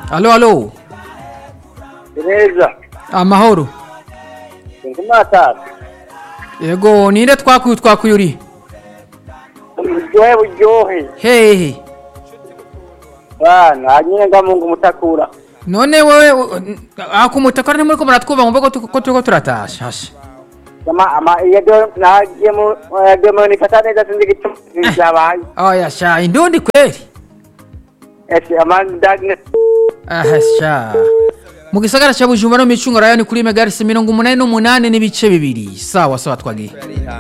alo alo neza amahoro sinzi mwataka yego ninde twakuye twakuye uri buryohe buryohe hehe bana hanyine ngamungu mutakura none wewe akumutakora ntimuriko muratwuba ngo ko tu- ko turiko turatasha hasha ama ama iyo nagiye mu yagiye mu nifata neza sinzi igituma byabaye oya sha indundi kweli ese amandagnes aha sha mu gisagara ca bujumbura no micungo rayo ni kuri megahertz mirongo umunani n'umunani n'ibice bibiri sawa sawa twagiye